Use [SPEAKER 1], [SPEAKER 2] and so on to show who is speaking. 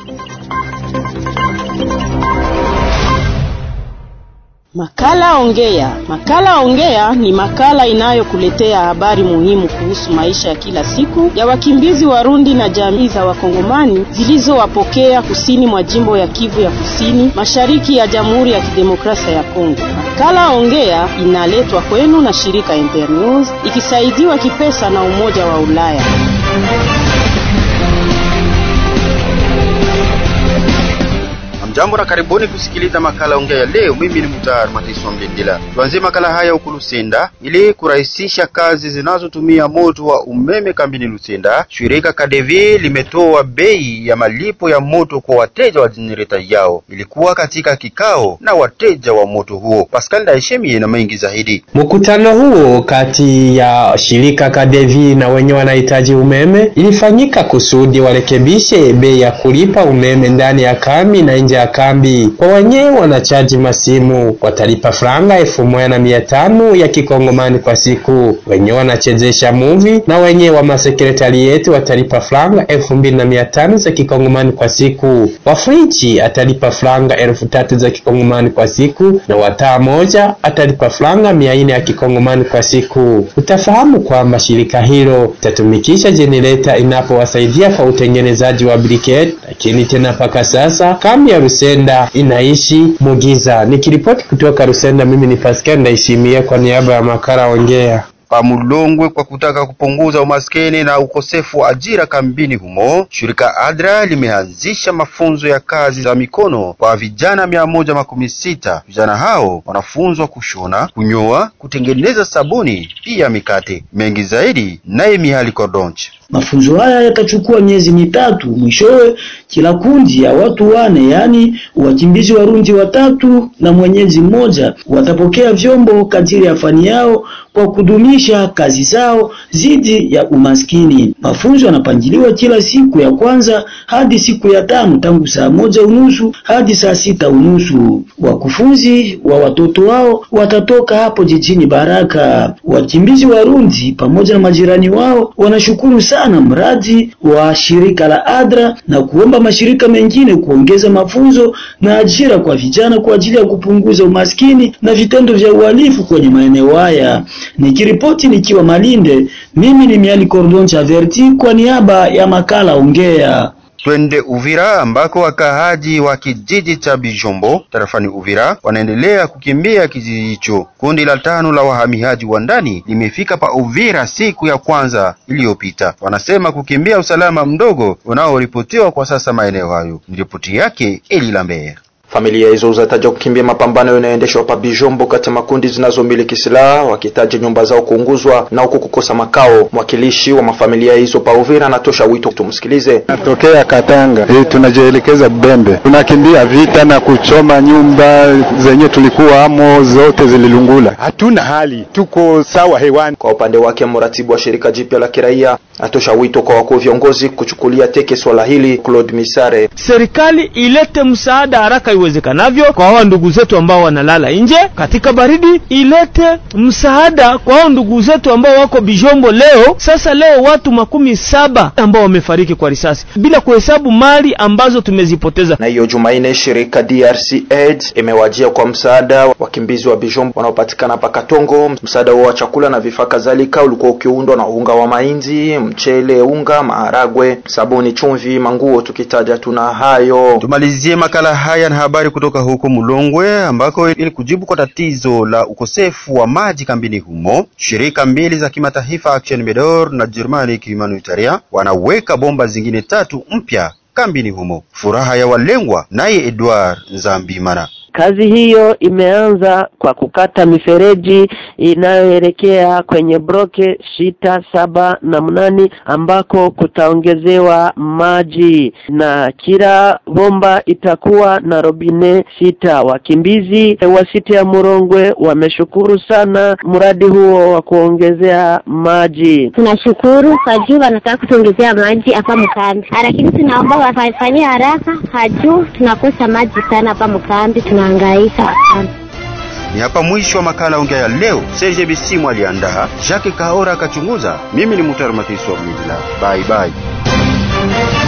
[SPEAKER 1] Makala Ongea. Makala Ongea ni makala inayokuletea habari muhimu kuhusu maisha ya kila siku ya wakimbizi Warundi na jamii za Wakongomani zilizowapokea kusini mwa jimbo ya Kivu ya Kusini, mashariki ya Jamhuri ya Kidemokrasia ya Kongo. Makala Ongea inaletwa kwenu na shirika Internews ikisaidiwa kipesa na Umoja wa Ulaya.
[SPEAKER 2] Jambo na karibuni kusikiliza makala ongea ya leo. Mimi ni Mutar Matiso Mlindila. Tuanzie makala haya huku Lusenda. Ili kurahisisha kazi zinazotumia moto wa umeme kambini Lusenda, shirika Kadevi limetoa bei ya malipo ya moto kwa wateja wa jenereta yao. Ilikuwa katika kikao na wateja wa moto huo. Pascal Daishemi na mengi zaidi.
[SPEAKER 3] Mkutano huo kati ya shirika Kadevi na wenye wanahitaji umeme ilifanyika kusudi warekebishe bei ya kulipa umeme ndani ya kambi na nje ya kambi. Kwa wenyewe wanachaji masimu watalipa franga elfu moja na mia tano ya kikongomani kwa siku. Wenyewe wanachezesha movie na wenyewe wa masekretarieti watalipa franga elfu mbili na mia tano za kikongomani kwa siku. Wafriji atalipa franga elfu tatu za kikongomani kwa siku na wataa moja atalipa franga mia nne ya kikongomani kwa siku. Utafahamu kwamba shirika hilo itatumikisha jenereta inapowasaidia kwa utengenezaji wa briquette, lakini tena mpaka sasa kambi ya Rusenda inaishi mugiza. Nikiripoti kutoka Rusenda, mimi ni Pascal Ndaishimie kwa niaba ya makala Ongea.
[SPEAKER 2] Pamulongwe kwa kutaka kupunguza umaskini na ukosefu wa ajira kambini humo, shirika ADRA limeanzisha mafunzo ya kazi za mikono kwa vijana mia moja makumi sita. Vijana hao wanafunzwa kushona, kunyoa, kutengeneza sabuni pia mikate. Mengi zaidi naye Mihali Kordonche.
[SPEAKER 4] Mafunzo haya yatachukua miezi mitatu. Mwishowe kila kundi ya watu wane, yaani wakimbizi Warundi watatu na mwenyezi mmoja, watapokea vyombo kadiri ya fani yao kwa kudumisha kazi zao zidi ya umaskini. Mafunzo yanapangiliwa kila siku ya kwanza hadi siku ya tano tangu saa moja unusu hadi saa sita unusu. Wakufunzi wa watoto wao watatoka hapo jijini Baraka. Wakimbizi Warundi pamoja na majirani wao wanashukuru sana mradi wa shirika la ADRA na kuomba mashirika mengine kuongeza mafunzo na ajira kwa vijana kwa ajili ya kupunguza umaskini na vitendo vya uhalifu kwenye maeneo haya. Nikiripoti nikiwa Malinde, mimi ni Miali Cordon Chaverti kwa niaba ya makala Ongea.
[SPEAKER 2] Twende Uvira ambako wakaaji wa kijiji cha Bijombo tarafani Uvira wanaendelea kukimbia kijiji hicho. Kundi la tano la wahamiaji wa ndani limefika pa Uvira siku ya kwanza iliyopita. Wanasema kukimbia usalama mdogo unaoripotiwa kwa sasa maeneo hayo. Ni ripoti yake Eli Lambert.
[SPEAKER 5] Familia hizo zataja kukimbia mapambano yanayoendeshwa hapa Bijombo kati ya makundi zinazomiliki silaha wakitaja nyumba zao kuunguzwa na huko kukosa makao. Mwakilishi wa mafamilia hizo pa Uvira anatosha wito, tumsikilize.
[SPEAKER 6] Natokea Katanga hii, tunajielekeza Bembe, tunakimbia vita na kuchoma nyumba zenye tulikuwa amo, zote zililungula. Hatuna hali, tuko sawa hewani.
[SPEAKER 5] Kwa upande wake, mratibu wa shirika jipya la kiraia atosha wito kwa wakuu viongozi kuchukulia teke swala hili. Claude Misare:
[SPEAKER 7] serikali ilete msaada haraka iwezekanavyo kwa hao ndugu zetu ambao wanalala nje katika baridi, ilete msaada kwa hao ndugu zetu ambao wako Bijombo leo. Sasa leo watu makumi saba ambao wamefariki kwa risasi bila kuhesabu mali ambazo tumezipoteza.
[SPEAKER 5] Na hiyo Jumanne shirika DRC Aid imewajia kwa msaada wakimbizi wa Bijombo wanaopatikana pa Katongo. Msaada wa chakula na vifaa kadhalika ulikuwa ukiundwa na unga wa mahindi, mchele, unga, maharagwe, sabuni, chumvi, manguo, tukitaja tuna hayo.
[SPEAKER 2] Tumalizie makala haya na habari kutoka huko Mulongwe ambako ili kujibu kwa tatizo la ukosefu wa maji kambini humo, shirika mbili za kimataifa Action Medor na Germanic Humanitaria wanaweka bomba zingine tatu mpya kambini humo. Furaha ya walengwa naye Edward Nzambimana.
[SPEAKER 8] Kazi hiyo imeanza kwa kukata mifereji inayoelekea kwenye broke sita saba na mnani ambako kutaongezewa maji na kila bomba itakuwa na robine sita. Wakimbizi wa sita ya Murongwe wameshukuru sana mradi huo wa kuongezea maji.
[SPEAKER 9] Tunashukuru kwa juu wanataka kutuongezea maji hapa mkambi, lakini tunaomba wafanyie haraka, hajuu tunakosa maji sana hapa mkambi tuna hangaika sana.
[SPEAKER 2] Ni hapa mwisho wa makala ongea ya leo. Serge Bisimu aliandaa, Jacques Kaora akachunguza. Mimi ni Mutar Matiso wa Bye bye.